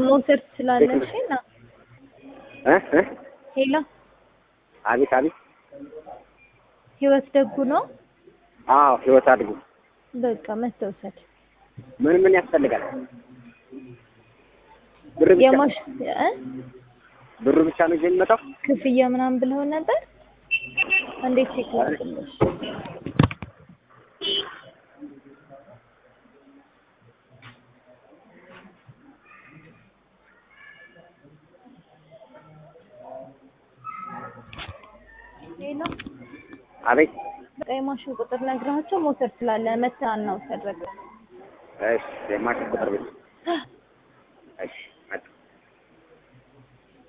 መውሰድ ትችላለሽ እና እ እ ሄላ አቤት አቤት። ህይወት ደጉ ነው። አዎ ህይወት አድጉ። በቃ መተውሰድ ምን ምን ያስፈልጋል? ብር ብቻ የማሽ እ ብሩ ብቻ ነው ይዤ የሚመጣው? ክፍያ ምናምን ብለው ነበር። እንዴት ቼክ ላድርግልሽ? ሄሎ አቤት። በቃ የማሽን ቁጥር ነግራቸው መውሰድ ስላለ መተህ አናውሰድ በቃ እሺ የማሽን ቁጥር ቤት